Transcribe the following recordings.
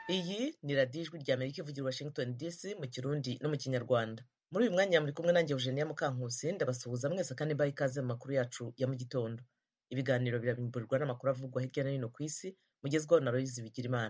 iyi ni radiyo ijwi rya amerika ivugira washington dc mu kirundi no mu kinyarwanda muri uyu mwanya muri kumwe nanjye eugenia mukankusi ndabasuhuza mwese kandi mbaha ikaze mu makuru yacu ya mu gitondo ibiganiro biramburirwa n'amakuru avugwa hirya no hino ku isi mugezwaho na royizi bigirimana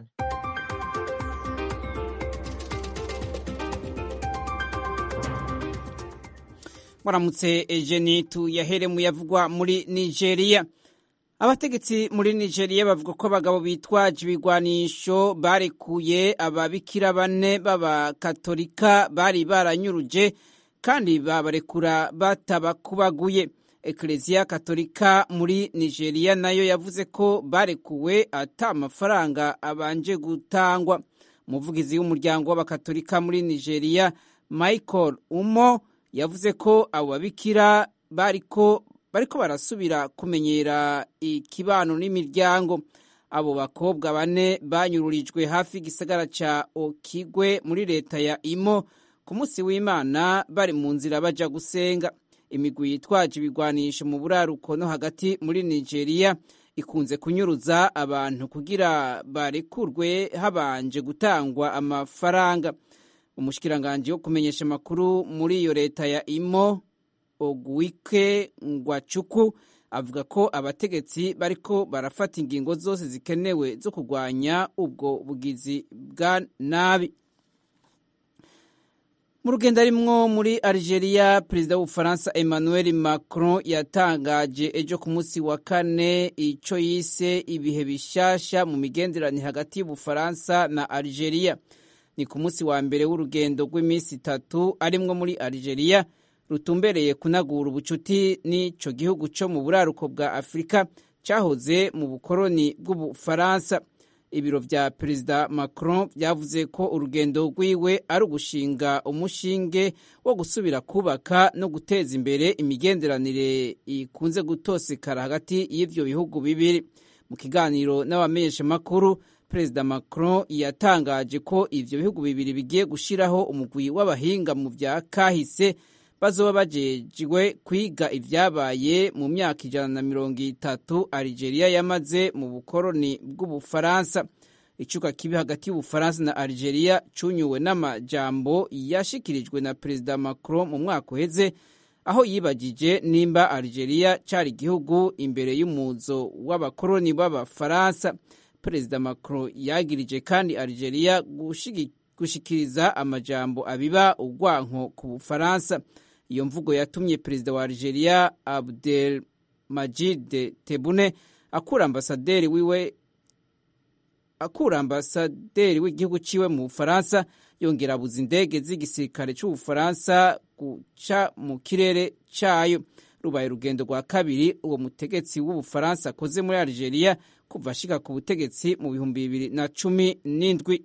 muramutse ejeni tuyahere mu yavugwa muri nigeria abategetsi muri nigeria bavuga ko abagabo bitwaje ibigwanisho barekuye ababikira bane b'abakatolika bari baranyuruje kandi babarekura batabakubaguye ekereziya katolika muri nigeria nayo yavuze ko barekuwe ata amafaranga abanje gutangwa umuvugizi w'umuryango w'abakatolika muri nigeria michael umo yavuze ko abo babikira bariko bariko barasubira kumenyera ikibano n'imiryango abo bakobwa bane banyururijwe hafi y'igisagara ca okigwe muri leta ya imo ku munsi w'imana bari mu nzira baja gusenga imigwi yitwaje ibigwanisho mu buraruko no hagati muri nigeria ikunze kunyuruza abantu kugira barekurwe habanje gutangwa amafaranga umushikiranganji wo kumenyesha amakuru muri iyo leta ya imo ogwike ngwacuku avuga ko abategetsi bariko barafata ingingo zose zikenewe zo kurwanya ubwo bugizi bwa nabi mu rugendo arimwo muri algeria perezida w'ubufaransa emmanuel macron yatangaje ejo ku munsi wa kane ico yise ibihe bishasha mu migenderanire hagati y'ubufaransa na algeria ni ku munsi wa mbere w'urugendo rw'iminsi itatu arimwo muri algeria rutumbereye kunagura ubucuti n'ico gihugu co mu buraruko bwa afurika cyahoze mu bukoroni bw'ubufaransa ibiro vya perezida macron vyavuze ko urugendo rwiwe ari ugushinga umushinge wo gusubira kubaka no guteza imbere imigenderanire ikunze gutosekara hagati y'ivyo bihugu bibiri mu kiganiro n'abamenyeshamakuru perezida macron yatangaje ko ivyo bihugu bibiri bigiye gushiraho umugwi w'abahinga mu vya kahise bazoba bajejwe kwiga ivyabaye mu myaka ijana na mirongo itatu algeria yamaze mu bukoroni bw'ubufaransa icuka kibi hagati y'ubufaransa na algeria cunyuwe n'amajambo yashikirijwe na perezida macron mu mwaka uheze aho yibagije nimba algeria cari igihugu imbere y'umuzo w'abakoroni b'abafaransa perezida macron yagirije kandi algeria gushikiriza amajambo abiba urwanko ku bufaransa iyo mvugo yatumye perezida wa algeria abdel majid tebune akura ambasaderi wiwe akura ambasaderi w'igihugu ciwe mu bufaransa yongera abuza indege z'igisirikare c'ubufaransa guca mu kirere cayo rubaye urugendo rwa kabiri uwo mutegetsi w'ubufaransa akoze muri algeria kuva ashika ku butegetsi mu bihumbi bibiri na cumi n'indwi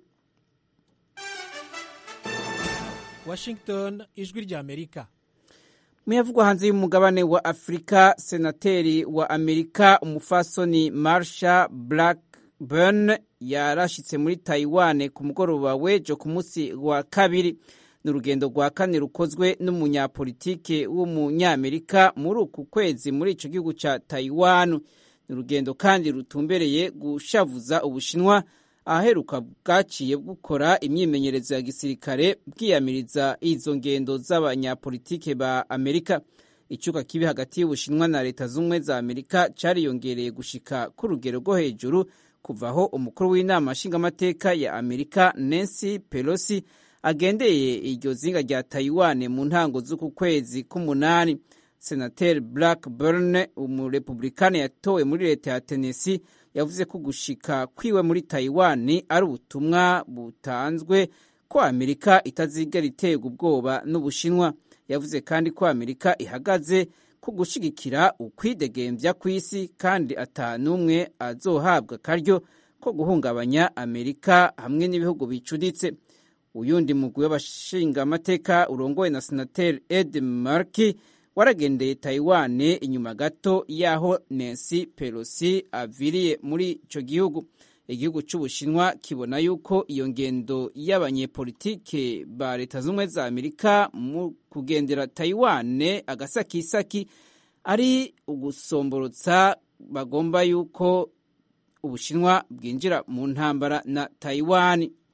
washington ijwi rya amerika muyavugwa hanze y'umugabane wa afurika senateri wa amerika umufasoni marsha blackburn yarashitse muri taiwan ku mugoroba w'ejo ku munsi wa kabiri ni urugendo rwa kane rukozwe n'umunyapolitike w'umunyamerika muri uku kwezi muri ico gihugu ca taiwan ni urugendo kandi rutumbereye gushavuza ubushinwa ahaheruka bwaciye bukora imyimenyerezo ya gisirikare bwiyamiriza izo ngendo z'abanyapolitike ba amerika icuka kibi hagati y'ubushinwa na leta z'ubumwe za amerika cariyongereye gushika ku rugero rwo hejuru kuvaho umukuru w'inama nshingamateka ya amerika nancy pelosi agendeye iryo zinga rya taiwan mu ntango z'uku kwezi k'umunani senateri blackburn umurepublikani yatowe muri leta ya tennessee yavuze ko gushika kwiwe muri taiwan ari ubutumwa butanzwe ko amerika itazigera iterwa ubwoba n'ubushinwa yavuze kandi ko amerika ihagaze ku gushigikira ukwidegembya kw'isi kandi ata n'umwe azohabwa akaryo ko guhungabanya amerika hamwe n'ibihugu bicuditse uyundi mugwi w'abashingamateka urongowe na senateri ed marki waragendeye taiwan inyuma gato y'aho nancy pelosi aviriye muri ico gihugu igihugu c'ubushinwa kibona yuko iyo ngendo y'abanyepolitike ba leta z'ubumwe za amerika mu kugendera taiwan agasakisaki ari ugusomborotsa bagomba yuko ubushinwa bwinjira mu ntambara na taiwan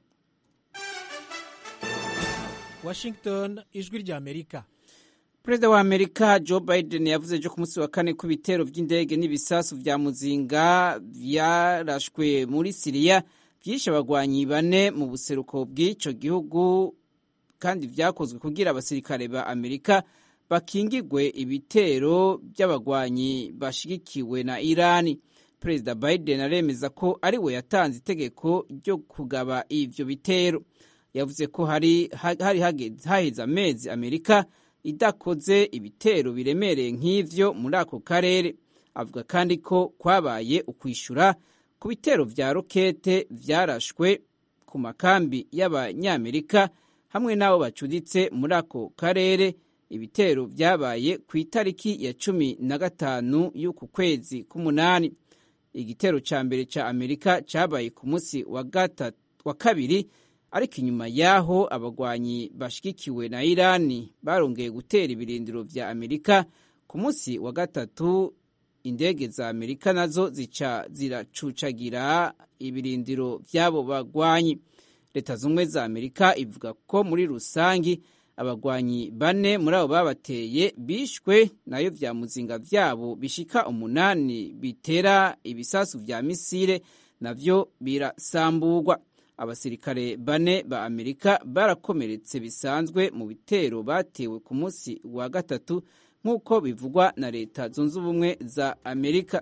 washington ijwi rya amerika perezida wa amerika joe biden yavuze ejo ku munsi wa kane ko ibitero by'indege n'ibisasu vya muzinga vyarashwe muri siriya vyishe abagwanyi bane mu buseruko bw'ico gihugu kandi vyakozwe kugira abasirikare ba amerika bakingigwe ibitero by'abagwanyi bashigikiwe na irani perezida biden aremeza ko ari we yatanze itegeko ryo kugaba ivyo bitero yavuze ko hari hari haheze amezi amerika idakoze ibitero biremereye nk'ivyo muri ako karere avuga kandi ko kwabaye ukwishura ku bitero vya rokete vyarashwe ku makambi y'abanyamerika hamwe n'abo bacuditse muri ako karere ibitero vyabaye ku itariki ya cumi na gatanu y'uku kwezi k'umunani igitero ca mbere ca amerika cabaye ku munsi wa, wa kabiri ariko inyuma y'aho abagwanyi bashigikiwe na irani barongeye gutera ibirindiro vya amerika ku munsi wa gatatu indege za amerika nazo zica ziracucagira ibirindiro vy'abo bagwanyi leta zumwe za amerika ivuga ko muri rusangi abagwanyi bane muri abo babateye bishwe nayo vya muzinga vyabo bishika umunani bitera ibisasu vya misile navyo birasamburwa abasirikare bane ba amerika barakomeretse bisanzwe mu bitero batewe ku munsi wa gatatu nk'uko bivugwa na leta zunze ubumwe za amerika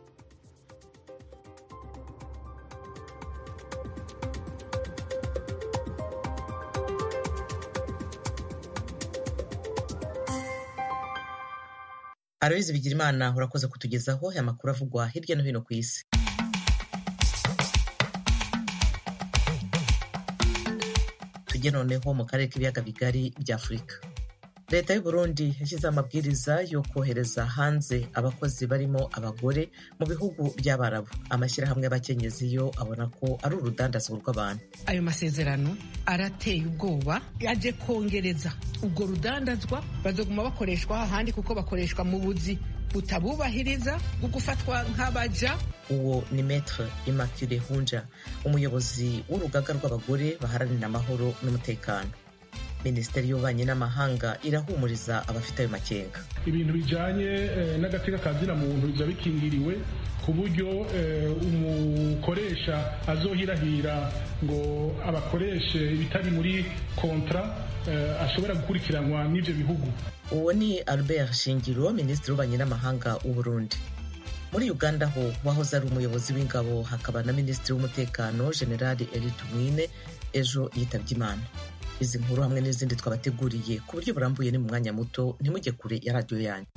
aloyizi bigirimana urakoze kutugezaho aya makuru avugwa hirya no hino ku isi tujye noneho mu karere k'ibiyaga bigari bya afurika leta y'u burundi yashyizeho amabwiriza yo kohereza hanze abakozi barimo abagore mu bihugu by'abarabu amashyirahamwe y'abakenyezi yo abona ko ari urudandazwa rw'abantu ayo masezerano arateye ubwoba yaje kongereza ubwo rudandazwa bazoguma bakoreshwa ahandi kuko bakoreshwa mu buzi butabubahiriza bwo gufatwa nk'abaja uwo ni metre immaculee hunja umuyobozi w'urugaga rw'abagore baharanira amahoro n'umutekano minisiteri y'ububanyi n'amahanga irahumuriza abafite ayo makenga ibintu bijyanye n'agateka ka muntu biba bikingiriwe ku buryo umukoresha azohirahira ngo abakoreshe ibitari muri kontra ashobora gukurikiranwa n'ibyo bihugu uwo ni albert shingiro minisitiri w'ububanyi n'amahanga w'u Burundi muri uganda ho wahoze ari umuyobozi w'ingabo hakaba na minisitiri w'umutekano generali eri tumwine ejo yitabye imana izi nkuru hamwe n'izindi twabateguriye ku buryo burambuye ni mu mwanya muto ntimujye kure ya radiyo yanyu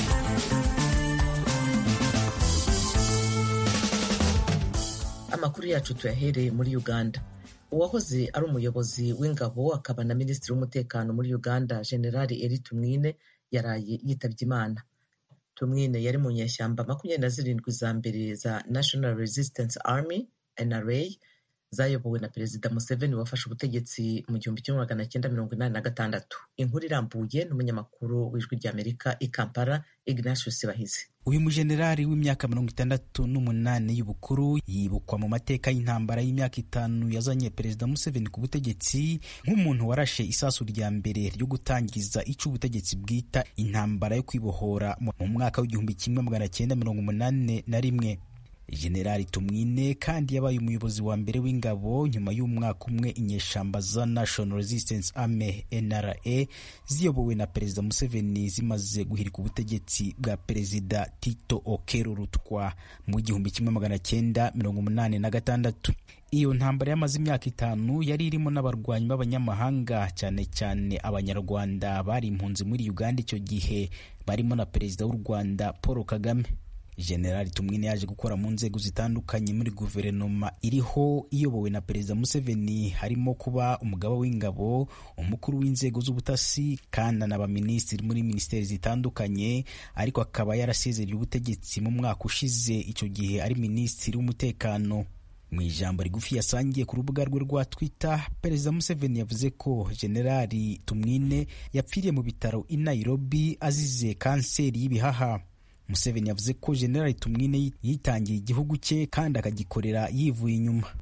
amakuru yacu tuyahereye muri uganda uwahoze ari umuyobozi w'ingabo akaba na minisitiri w'umutekano muri uganda generali eri tumwine yaraye yitabye imana tumwine yari mu nyeshyamba makumyabiri na zirindwi za mbere za national resistance army nra zayobowe na perezida museveni wafashe ubutegetsi mu gihumbi kimwe magana cyenda mirongo inani na gatandatu inkuru irambuye n'umunyamakuru w'ijwi ry'amerika i kampala ignatius bahizi uyu mujenerali w'imyaka mirongo itandatu n'umunani y'ubukuru yibukwa mu mateka y'intambara y'imyaka itanu yazanye perezida museveni ku butegetsi nk'umuntu warashe isasu rya mbere ryo gutangiza icyo ubutegetsi bwita intambara yo kwibohora mu mwaka w'igihumbi kimwe magana cyenda mirongo umunani na rimwe generali tumwine kandi yabaye umuyobozi wa mbere w'ingabo nyuma y'umwaka umwe inyeshamba za national resistance army nra ziyobowe na perezida museveni zimaze guhirika ubutegetsi bwa perezida tito okero rutwa mu gihumbi kimwe magana cyenda mirongo umunani na gatandatu iyo ntambara yamaze imyaka itanu yari irimo n'abarwanyi b'abanyamahanga cyane cyane abanyarwanda bari impunzi muri uganda icyo gihe barimo na perezida w'u rwanda paul kagame generali tumwine yaje gukora mu nzego zitandukanye muri guverinoma iriho iyobowe na perezida museveni harimo kuba umugaba w'ingabo umukuru w'inzego z'ubutasi kandi n'abaminisitiri muri minisiteri zitandukanye ariko akaba yarasezereye ubutegetsi mu mwaka ushize icyo gihe ari minisitiri w'umutekano mu ijambo rigufi yasangiye ku rubuga rwe rwa twitter perezida museveni yavuze ko generali tumwine yapfiriye mu bitaro i nairobi azize kanseri y'ibihaha museveni yavuze ko generali tumwine yitangiye igihugu cye kandi akagikorera yivuye inyuma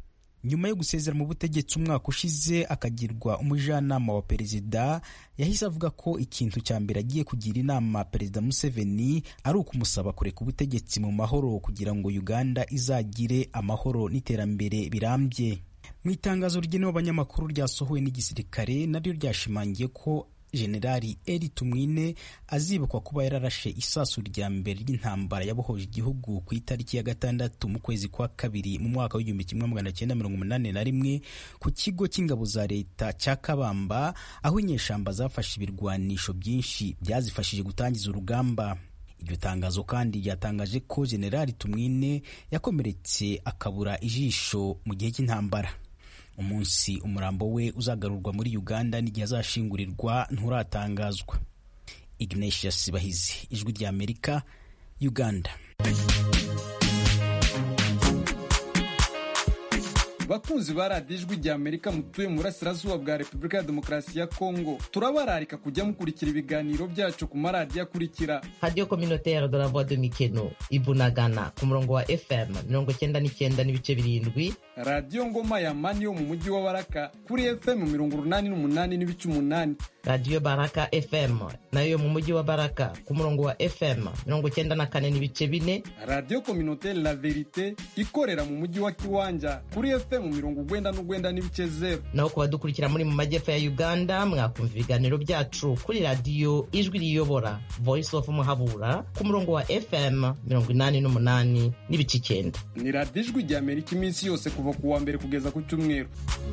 nyuma yo gusezera mu butegetsi umwaka ushize akagirwa umujyanama wa perezida yahise avuga ko ikintu cya mbere agiye kugira inama perezida museveni ari ukumusaba kureka ubutegetsi mu mahoro kugira ngo uganda izagire amahoro n'iterambere birambye mu itangazo rigenewe abanyamakuru ryasohowe n'igisirikare naryo ryashimangiye ko generali eri tumwine azibukwa kuba yararashe isasu rya mbere ry'intambara yabohoje igihugu ku itariki ya gatandatu mu kwezi kwa kabiri mu mwaka w'igihumbi kimwe magana cyenda mirongo umunani na rimwe ku kigo cy'ingabo za leta cya kabamba aho inyeshamba zafashe ibirwanisho byinshi byazifashije gutangiza urugamba iryo tangazo kandi ryatangaje ko generali tumwine yakomeretse akabura ijisho mu gihe cy'intambara umunsi umurambo we uzagarurwa muri uganda n'igihe azashingurirwa nturatangazwa ignatius bahizi ijwi rya amerika uganda bakunzi ba radiyo ijwi rya amerika mutuye mu burasirazuba bwa repubulika ya demokarasi ya kongo turabararika kujya mukurikira ibiganiro byacu ku maradiyo akurikira radiyo communautaire de la voix de mikeno ibunagana ku murongo wa fm mirongo cyenda n'icyenda n'ibice birindwi radiyo ngoma ya mani yo mu mujyi wa baraka kuri fm mirongo urunani n'umunani n'ibice umunani radiyo baraka fm nayo yo mu mujyi wa baraka ku murongo wa fm mirongo cyenda na kane n'ibice bine radiyo communautaire la verite ikorera mu mujyi wa kiwanja kuri fm mirongo ugwenda n'ugwenda n'ibice zero naho ku badukurikira muri mu majyepfo ya uganda mwakumva ibiganiro byacu kuri radiyo ijwi riyobora voice of muhabura ku murongo wa fm mirongo inani n'umunani n'ibice icyenda ni radiyo ijwi rya amerika iminsi yose kuva ku wa mbere kugeza ku cyumweru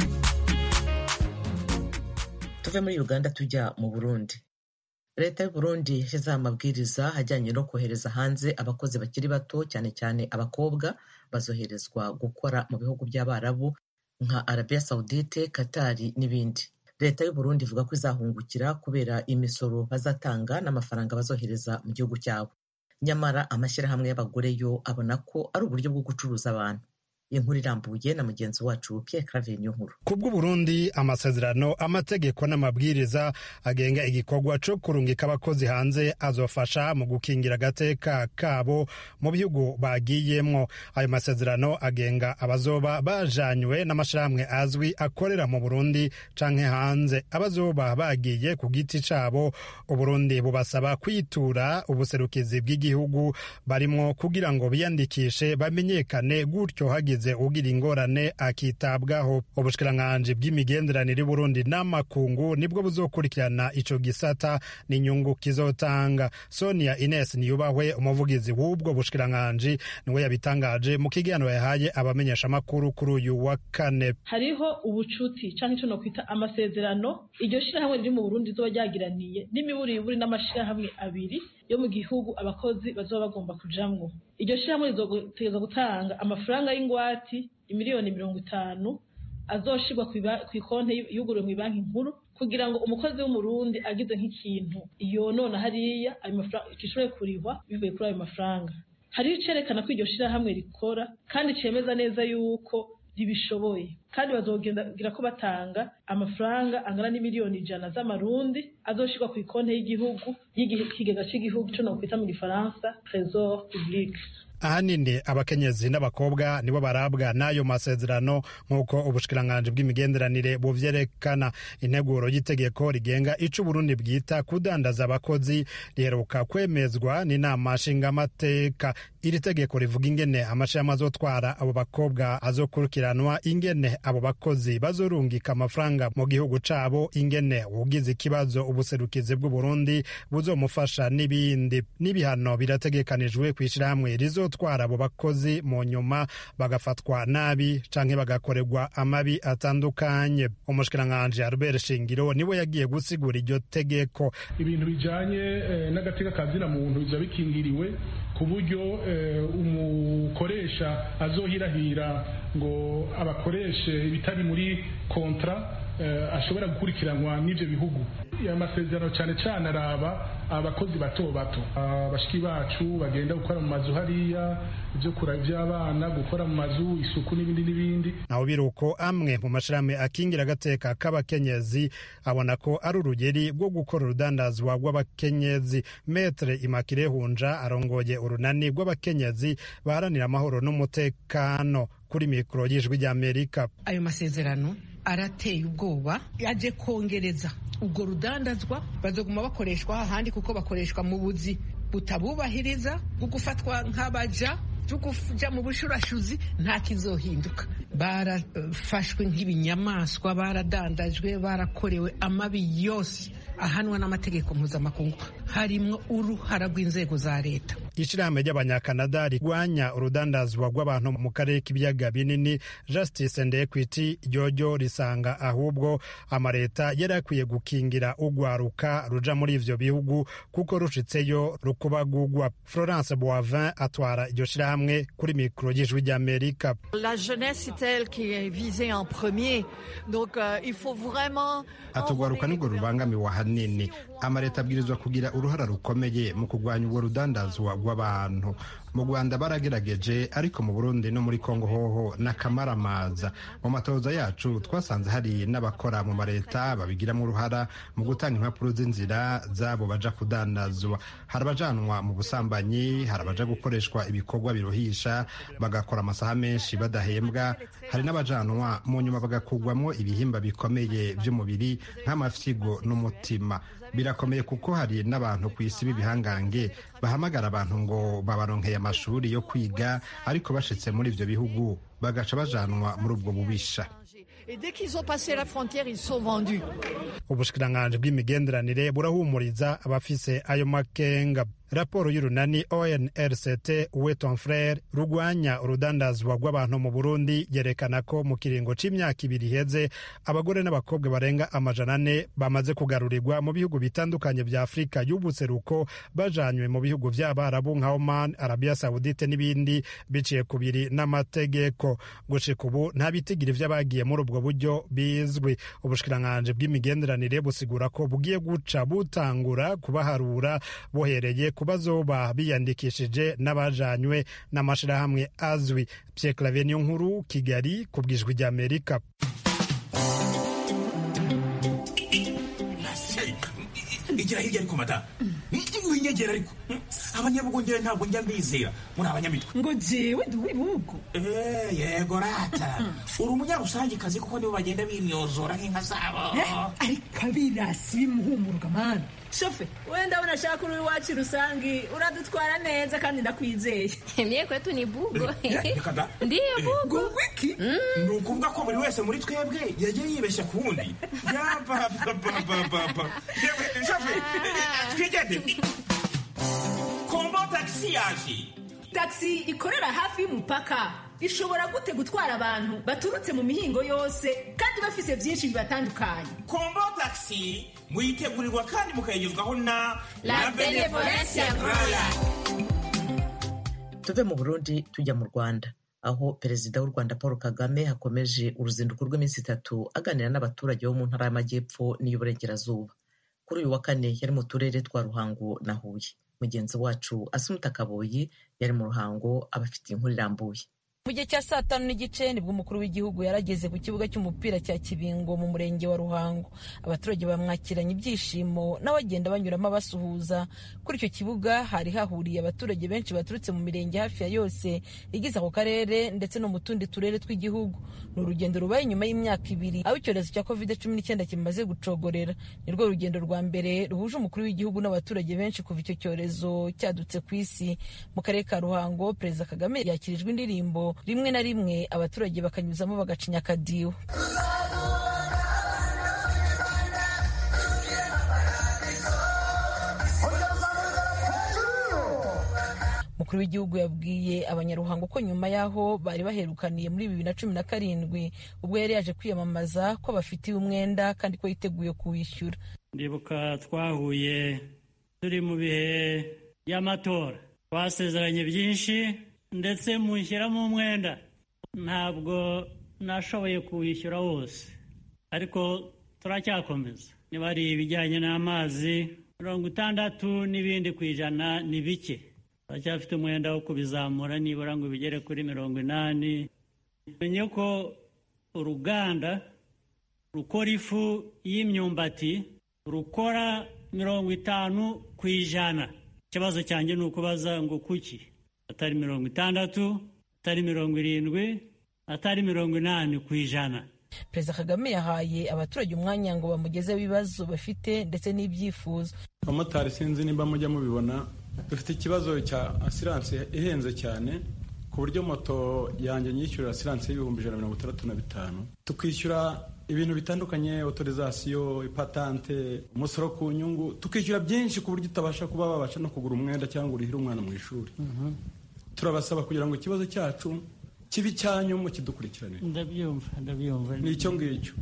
tuve muri uganda tujya mu burundi leta y'u burundi yashyizeho amabwiriza ajyanye no kohereza hanze abakozi bakiri bato cyane cyane abakobwa bazoherezwa gukora mu bihugu by'abarabu nka arabia saudite katari n'ibindi leta y'u burundi ivuga ko izahungukira kubera imisoro bazatanga n'amafaranga bazohereza mu gihugu cyabo nyamara amashyirahamwe y'abagore yo abona ko ari uburyo bwo gucuruza abantu inkuru irambuye na mugenzi wacu Pierre Claver Nkuru ku bw'uburundi amasezerano amategeko n'amabwiriza agenga igikorwa cyo kurungika abakozi hanze azofasha mu gukingira agateka kabo mu bihugu bagiyemwo ayo masezerano agenga abazoba bajanywe n'amashirahamwe azwi akorera mu burundi canke hanze abazoba bagiye ku giti cabo uburundi bubasaba kwitura ubuserukizi bw'igihugu barimwo kugira ngo biyandikishe bamenyekane gutyo hagize ugira ingorane akitabwaho ubushikiranganji bw'imigenderanire Burundi n'amakungu nibwo buzokurikirana ico gisata n'inyungu kizotanga Sonia Ines Niyubahwe umuvugizi w'ubwo bushikiranganji niwe yabitangaje mu kiganiro yahaye abamenyesha makuru kuri uyu wa kane hariho ubucuti canke ico nokwita amasezerano iryo shirahamwe riri mu Burundi rizoba ryagiraniye n'imiburiburi n'amashirahamwe abiri yo mu gihugu abakozi bazoba bagomba kujamwo iryo shirahamwe rizotegeza gutanga amafaranga y'ingwati imiliyoni mirongo itanu azoshirwa ku ikonti yuguriwe mu banki nkuru kugira ngo umukozi w'umurundi agize nk'ikintu yonona hariya ayo mafaranga gishobore kurihwa bivuye kuri ayo mafaranga hariho icerekana ko iryo shirahamwe rikora kandi cemeza neza yuko ribishoboye kandi bazogira ko batanga amafaranga angana n'imiliyoni ijana z'amarundi azoshirwa ku ikonti y'igihugu y'ikigega cy'igihugu cyo nokwita mu gifaransa trésor public ahanini abakenyezi n'abakobwa nibo barabwa n'ayo masezerano nk'uko ubushikiranganji bw'imigenderanire buvyerekana integuro y'itegeko rigenga ico uburundi bwita kudandaza abakozi riheruka kwemezwa n'inama nshingamateka iri tegeko rivuga ingene amashirahamwe azotwara abo bakobwa azokurikiranwa ingene abo bakozi bazorungika amafaranga mu gihugu cabo ingene ugize ikibazo ubuserukizi bw'uburundi buzomufasha n'ibindi n'ibihano birategekanijwe kw'ishirahamwe rizo gutwara abo bakozi mu nyuma bagafatwa nabi canke bagakorerwa amabi atandukanye umushikiranganji Albert Shingiro niwe yagiye gusigura iryo tegeko ibintu bijanye eh, n'agateka kazina muntu biza bikingiriwe ku buryo eh, umukoresha azohirahira ngo abakoreshe ibitari muri kontra ashobora gukurikiranwa n'ibyo bihugu aya masezerano cyane cyane araba abakozi bato bato abashiki bacu bagenda gukora mu mazu hariya ibyo kura by'abana gukora mu mazu isuku n'ibindi n'ibindi naho biruko amwe mu mashirahamwe akingira agateka k'abakenyezi abona ko ari urugeri rwo gukora urudandazwa rw'abakenyezi metre imakire hunja arongoye urunani rw'abakenyezi baharanira amahoro n'umutekano kuri mikoro y'ijwi ry'amerika ayo masezerano arateye ubwoba yaje kongereza ubwo rudandazwa bazoguma bakoreshwa ahandi kuko bakoreshwa mu buzi butabubahiriza bwo gufatwa nk'abaja byo kuja mu bushurashuzi nta kizohinduka barafashwe nk'ibinyamaswa baradandajwe barakorewe amabi yose ahanwa n'amategeko mpuzamakungu harimwo uruhara rw'inzego za leta ishirahamwe ry'abanyakanada rigwanya urudandazwa rw'abantu mu karere k'ibiyaga binini justice and equity ryoryo risanga ahubwo amaleta yari akwiye gukingira ugwaruka ruja muri ivyo bihugu kuko rushitseyo rukubagugwa florence boivin atwara iryo shirahamwe kuri mikoro y'ijwi ry'amerika atugwaruka nibwo rubangamiwe ahanini amaleta abwirizwa kugira uruhara rukomeye mu kurwanya ubwo rudandazwa rw'abantu mu rwanda baragerageje ariko mu burundi no muri kongo hoho n'akamaramaza mu matoza yacu twasanze hari n'abakora mu maleta babigiramo uruhara mu gutanga impapuro z'inzira z'abo baja kudandazwa hari abajanwa mu busambanyi hari abaja gukoreshwa ibikorwa biruhisha bagakora amasaha menshi badahembwa hari n'abajanwa mu nyuma bagakugwamo ibihimba bikomeye by'umubiri nk'amafyigo n'umutima birakomeye kuko hari n'abantu ku isi b'ibihangange bahamagara abantu ngo babaronkeye amashuri yo kwiga ariko bashitse muri ivyo bihugu bagaca bajanwa muri ubwo bubisha ubushikiranganji bw'imigenderanire burahumuriza abafise ayo makenga raporo y'urunani onrct weton frere rugwanya urudandazwa rw'abantu mu burundi yerekana ko mu kiringo c'imyaka ibiri iheze abagore n'abakobwa barenga amajana ane bamaze kugarurirwa mu bihugu bitandukanye vya afurika y'ubuseruko bajanywe mu bihugu vy'abarabu nka oman arabia saudite n'ibindi biciye ku biri n'amategeko gushika ubu nta bitigiri vy'abagiye muri ubwo buryo bizwi ubushikiranganji bw'imigenderanire busigura ko bugiye guca butangura kubaharura bohereye ku bazoba biyandikishije n'abajanywe n'amashirahamwe azwi Pierre Claver niyo nkuru Kigali ku bwijwi ry'Amerika igira hirya ariko mata winyegera ariko abanyabugongera ntabwo njya mbizera muri abanyamitwe ngo jewe ndi uw'ibihugu yego rata uri umunyarusangikazi kuko nibo bagenda bimyozora nk'inka zabo ariko abirasi bimuhumuruka mani shofe wenda unashaka uri iwacu rusangi uradutwara neza kandi ndakwizeye mie kwetu ni bugo ndiyo bugo wiki ni ukuvuga ko buri wese muri twebwe yagiye yibeshya ku wundi yapapapapapa shofe twigende kombo tagisi yaje tagisi ikorera hafi y'umupaka ishobora gute gutwara abantu baturutse mu mihingo yose kandi bafise byinshi bibatandukanye kombo tagisi muyitegurirwa kandi mukayigezwaho na la benevolencia roya tuve mu burundi tujya mu rwanda aho perezida w'u rwanda paul kagame hakomeje uruzinduko rw'iminsi itatu aganira n'abaturage bo mu ntara y'amajyepfo n'iy'uburengerazuba kuri uyu wa kane yari mu turere twa ruhango na huye mugenzi wacu asumuta kaboyi yari mu ruhango abafitiye inkuru irambuye mu gihe cya saa tanu n'igice nibwo umukuru w'igihugu yarageze ku kibuga cy'umupira cya kibingo mu murenge wa ruhango abaturage bamwakiranye ibyishimo n'abagenda banyuramo abasuhuza kuri icyo kibuga hari hahuriye abaturage benshi baturutse mu mirenge hafi ya yose igize ako karere ndetse no mu tundi turere tw'igihugu ni urugendo rubaye inyuma y'imyaka ibiri aho icyorezo cya covid cumi n'icyenda kimaze gucogorera ni rwo rugendo rwa mbere ruhuje umukuru w'igihugu n'abaturage benshi kuva icyo cyorezo cyadutse ku isi mu karere ka ruhango perezida kagame yakirijwe indirimbo rimwe na rimwe abaturage bakanyuzamo bagacinya akadiho umukuru w'igihugu yabwiye abanyaruhango ko nyuma y'aho bari baherukaniye muri bibiri na cumi na karindwi ubwo yari yaje kwiyamamaza ko bafitiye umwenda kandi ko yiteguye kuwishyura ndibuka twahuye turi mu bihe by'amatora twasezeranye byinshi ndetse mushyiramo umwenda ntabwo nashoboye kuwishyura wose ariko turacyakomeza niba ari ibijyanye n'amazi mirongo itandatu n'ibindi ku ijana ni bike turacyafite umwenda wo kubizamura nibura ngo bigere kuri mirongo inani menye ko uruganda rukora ifu y'imyumbati rukora mirongo itanu ku ijana ikibazo cyanjye ni ukubaza ngo kuki atari mirongo itandatu atari mirongo irindwi atari mirongo inani ku ijana perezida kagame yahaye abaturage umwanya ngo bamugezeho ibibazo bafite ndetse n'ibyifuzo abamotari sinzi nimba mujya mubibona dufite ikibazo cya asiranse ihenze cyane ku buryo moto yanjye nyishyurira asiranse y'ibihumbi ijana na mirongo itandatu na bitanu tukishyura ibintu bitandukanye otorizasiyo ipatante umusoro ku nyungu tukishyura byinshi ku buryo utabasha kuba wabasha no kugura umwenda cyangwa urihire umwana mu ishuri turabasaba kugira ngo ikibazo cyacu kibi cyanyu mu kidukurikiranire ndabyumva ndabyumva ni icyo ngicyo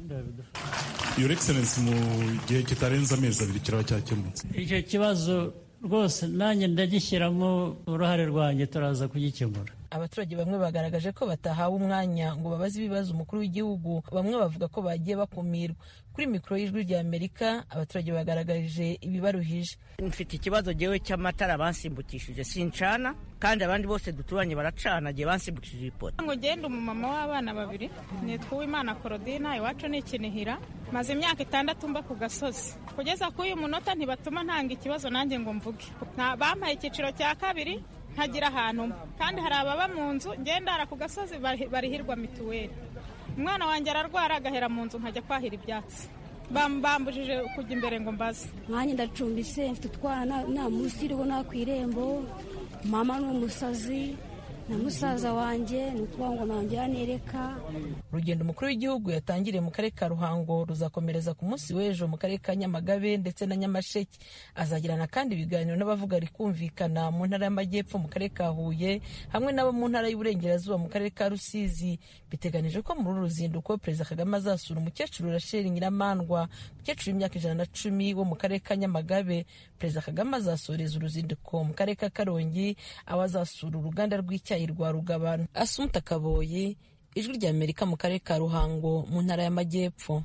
your excellence mu gihe kitarenze amezi abiri kiraba cyakemutse icyo kibazo rwose nanjye ndagishyiramo uruhare rwanjye turaza kugikemura abaturage bamwe bagaragaje ko batahawe umwanya ngo babaze ibibazo umukuru w'igihugu bamwe bavuga ko bagiye bakumirwa kuri mikoro y'ijwi rya amerika abaturage bagaragaje ibibaruhije mfite ikibazo gewe cy'amatara bansimbukishije sincana kandi abandi bose duturanye baracana gihe bansimbukishije ipoto ngo ngende umumama w'abana babiri nitwa uwimana korodina iwacu ni ikinihira maze imyaka itandatu mba ku gasozi kugeza kuri uyu munota ntibatuma ntanga ikibazo nanjye ngo mvuge bampaye icyiciro cya kabiri ntagira ahantu mba kandi hari ababa mu nzu ngendara ku gasozi barihirwa mituweli umwana wanjye ararwara agahera mu nzu nkajya kwahira ibyatsi bambujije kujya imbere ngo mbaze nkanjye ndacumbise mfite utwana nta munsi iriho nta ku irembo mama ni umusazi na musaza wanjye ni ukuvuga ngo ntangira nereka urugendo umukuru w'igihugu yatangiriye mu karere ka ruhango ruzakomereza ku munsi w'ejo mu karere ka nyamagabe ndetse na nyamasheke azagirana kandi ibiganiro n'abavuga rikumvikana mu ntara y'amajyepfo mu karere ka huye hamwe n'abo mu ntara y'uburengerazuba mu karere ka rusizi biteganijwe ko muri uru ruzinduko perezida kagame azasura umukecuru rasheli nyiramandwa umukecuru w'imyaka ijana na cumi wo mu karere ka nyamagabe perezida kagame azasoreza uruzinduko mu karere ka karongi aho azasura uruganda rw'icyayi rwa rugabano asumuta kaboyi ijwi rya amerika mu karere ka ruhango mu ntara y'amajyepfo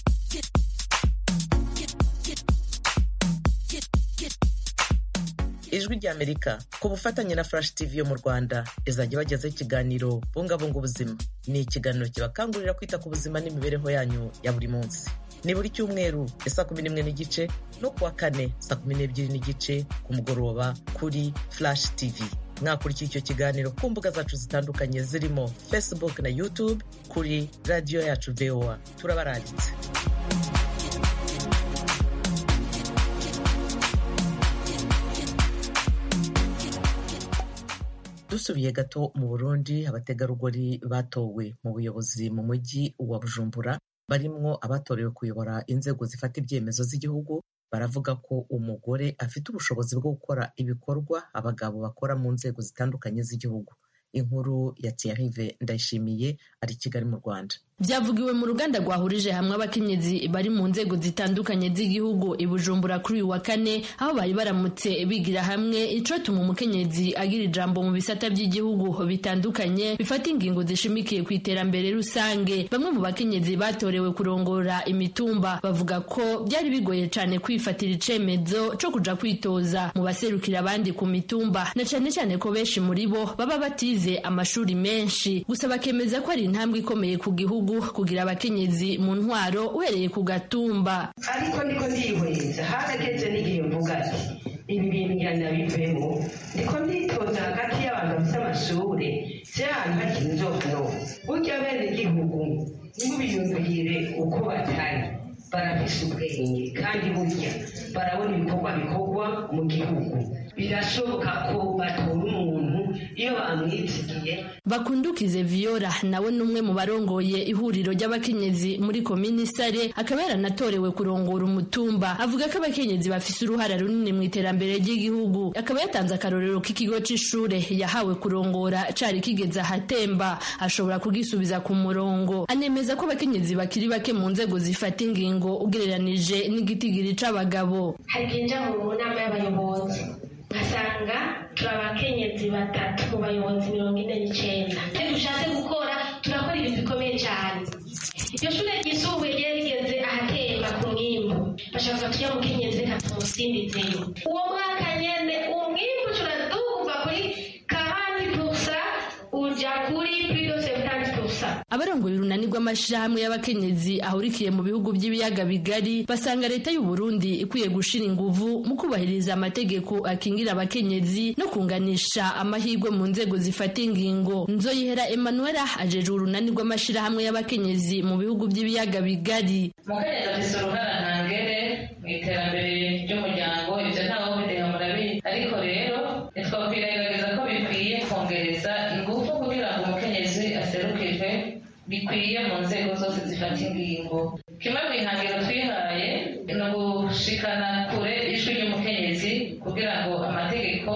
ijwi rya amerika ku bufatanye na flash tv yo mu rwanda izajya ibagezaho ikiganiro bungabunga ubuzima ni ikiganiro kibakangurira kwita ku buzima n'imibereho yanyu ya buri munsi ni buri cyumweru ya saa kumi n'imwe n'igice no kuwa kane saa kumi n'ebyiri n'igice ku mugoroba kuri flash tv mwakurikira icyo kiganiro ku mbuga zacu zitandukanye zirimo facebook na youtube kuri radiyo yacu voa turabaranditse dusubiye gato mu burundi abategarugori batowe mu buyobozi mu mujyi wa bujumbura barimwo abatorewe kuyobora inzego zifata ibyemezo z'igihugu baravuga ko umugore afite ubushobozi bwo gukora ibikorwa abagabo bakora mu nzego zitandukanye z'igihugu inkuru ya Thierry Ndayishimiye ari i Kigali mu Rwanda byavugiwe mu ruganda rwahurije hamwe abakenyezi bari mu nzego zitandukanye z'igihugu i Bujumbura kuri uyu wa kane aho bari baramutse bigira hamwe icotuma umukenyezi agira ijambo mu bisata by'igihugu bitandukanye bifata ingingo zishimikiye ku iterambere rusange bamwe mu bakenyezi batorewe kurongora imitumba bavuga ko byari bigoye cyane kwifatira icemezo co kuja kwitoza mu baserukira abandi ku mitumba na cyane cyane ko benshi muri bo baba batize amashuri menshi gusa bakemeza ko ari intambwe ikomeye ku gihugu kugira abakenyezi mu ntwaro uhereye ku gatumba ariko niko ndihweza harageze n'igihe mvuga ati ibi bintu nyanabivemo ndiko nditoza hagati y'abantu bafite amashuri si ahantu hakiri inzono burya bene igihugu ntibiyumvire uko batari barafise ubwenge kandi burya barabona ibikorwa bikorwa mu gihugu birashoboka ko batora umuntu iyo bamwitsigiye bakundukize viyora nawe ni umwe mu barongoye ihuriro ry'abakenyezi muri komini sare akaba yaranatorewe kurongora umutumba avuga ko abakenyezi bafise uruhara runini mu iterambere ry'igihugu akaba yatanze akarorero k'ikigo c'ishure yahawe kurongora cari kigeze ahatemba ashobora kugisubiza ku murongo anemeza ko abakenyezi bakiri bake mu nzego zifata ingingo ugereranije n'igitigiri c'abagabo hari kwinjira mu nama y'abayobozi nkasanga turi abakenyezi batatu mu bayobozi mirongo ine n'icyenda iyo dushatse gukora turakora ibintu bikomeye cyane iryo shure ryisumbuye ryari rigeze ahatemba ku mwimbu bashaka tuya mukenyezi reka tumusimbizeyo uwo mwaka nyene umwimbu turaduga kuva kuri kahani pusa uja kuri pido sebutanti pusa abarongoye urunani rw'amashirahamwe y'abakenyezi ahurikiye mu bihugu by'ibiyaga bigari basanga leta y'u Burundi ikwiye gushira inguvu mu kubahiriza amategeko akingira abakenyezi no kunganisha amahirwe mu nzego zifata ingingo nzoyihera Emmanuela ajeje urunani rw'amashirahamwe y'abakenyezi mu bihugu by'ibiyaga bigari mukenyezi afise uruhara ntangere mu iterambere ry'umuryango ivyo ntawe bideha murabizi ariko rero ntitwakwirengagiza ko bikwiye kongereza ingufu kugira ngo umukenyezi aserukirwe bikwiye mu nzego zose zifata ingingo kimwe mu ihangiro twihaye ni ugushikana kure ijwi ry'umukenyezi kugira ngo amategeko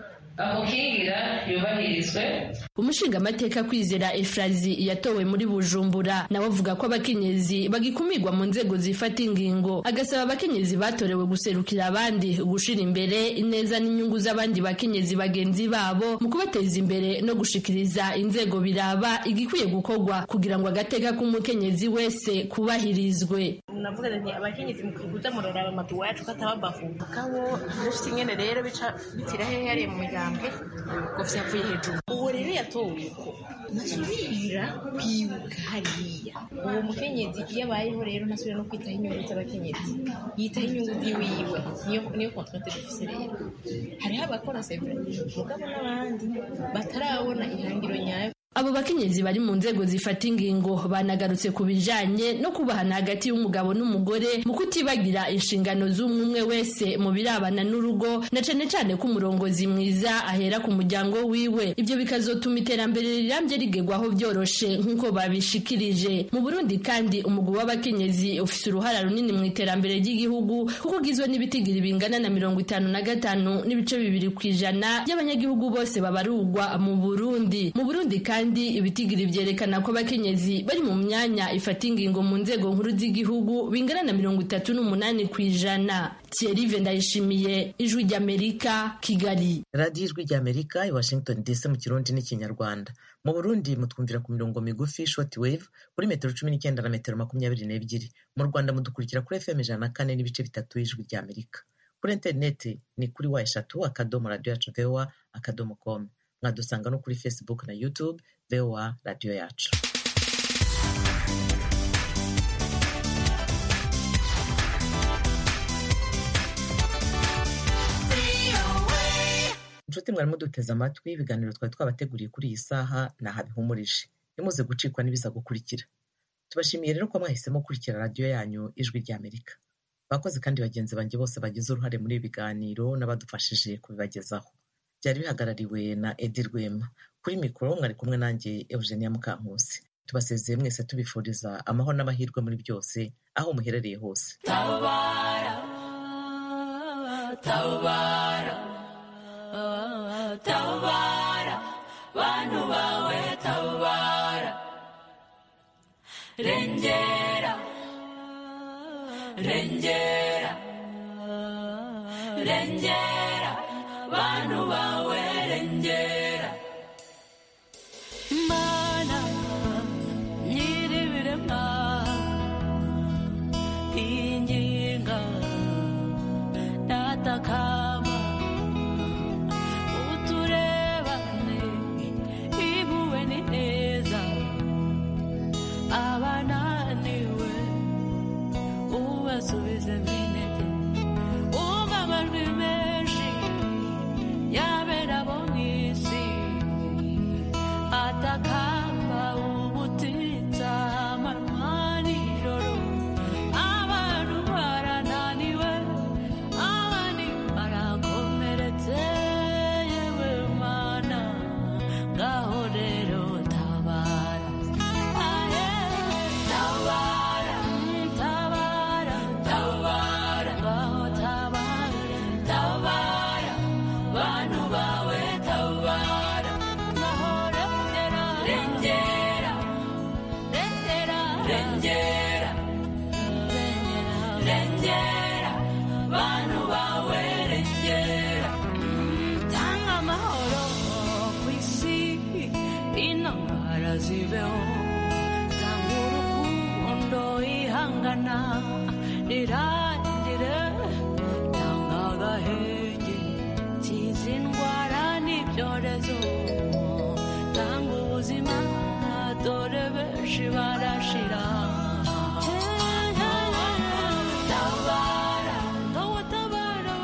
amukingira yubahirizwe umushingamateka kwizera efrazi yatowe muri bujumbura nawe avuga ko abakenyezi bagikumirwa mu nzego zifata ingingo agasaba abakenyezi batorewe guserukira abandi gushira imbere ineza n'inyungu z'abandi bakenyezi bagenzi babo mu kubateza imbere no gushikiriza inzego biraba igikwiye gukorwa kugira ngo agateka k'umukenyezi wese kubahirizwe navuga nti abakenyezi mukuza muraraba amadu wacu katababavuga kabo dufite ingene rero bica bitira hehe hariya mu migambwe ngo vyavuye hejuru uwo rero yatowe uko ntasubira kwibuka hariya uwo mukenyezi iyo abayeho rero ntasubira no kwitaho inyungu z'abakenyezi yitaho inyungu ziwiwe niyo niyo kontrate dufise rero hariho abakora sevre mugabo n'abandi batarabona ihangiro nyayo abo bakenyezi bari mu nzego zifata ingingo banagarutse ku bijanye no kubahana hagati y'umugabo n'umugore mu kutibagira inshingano z'umwe wese mu birabana n'urugo na cane cane ko umurongozi mwiza ahera ku muryango wiwe ivyo bikazotuma iterambere rirambye rigerwaho vyoroshe nk'uko babishikirije mu burundi kandi umugwi w'abakenyezi ufise uruhara runini mu iterambere ry'igihugu kuko ugizwe n'ibitigiri bingana na mirongo itanu na gatanu n'ibice bibiri kw'ijana by'abanyagihugu bose babarugwa mu burundi mu burundi kandi kandi ibitigiri vyerekana ko abakenyezi bari mu myanya ifata ingingo mu nzego nkuru z'igihugu bingana na mirongo itatu n'umunani kw'ijana Thierry Ndayishimiye ijwi ry'Amerika Kigali radiyo ijwi ry'Amerika i Washington DC mu kirundi n'ikinyarwanda mu Burundi mutwumvira ku mirongo migufi short wave kuri metero cumi n'icyenda na metero makumyabiri n'ebyiri mu Rwanda mudukurikira kuri FM ijana na kane n'ibice bitatu y'ijwi ry'Amerika kuri interineti ni kuri wa eshatu akadomo radiyo yacu voa akadomo com mwadusanga no kuri facebook na youtube voa radiyo yacu inshuti mwari muduteze amatwi ibiganiro twari twabateguriye kuri iyi saha ni aha bihumurije nimuze gucikwa n'ibiza gukurikira tubashimiye rero ko mwahisemo gukurikira radiyo yanyu ijwi ry'amerika bakoze kandi bagenzi banjye bose bagize uruhare muri ibi biganiro n'abadufashije kubibagezaho byari bihagarariwe na edi rwema kuri mikoro mwari kumwe nanjye eugenia mukankusi tubasezeye mwese tubifuriza amahoro n'amahirwe muri byose aho muherereye hose tabara tabara tabara bantu bawe tabara rengera rengera rengera bantu bawe rengera mana nyiribiremwa inginga datakama uturebane ibuwe ni neza abananiwe ubasubize minete umva amajwi menshi yabera bo mw'isi atakamba ubutitsa amanywa nijoro abantu barananiwe abandi bara riraguhana riraguhana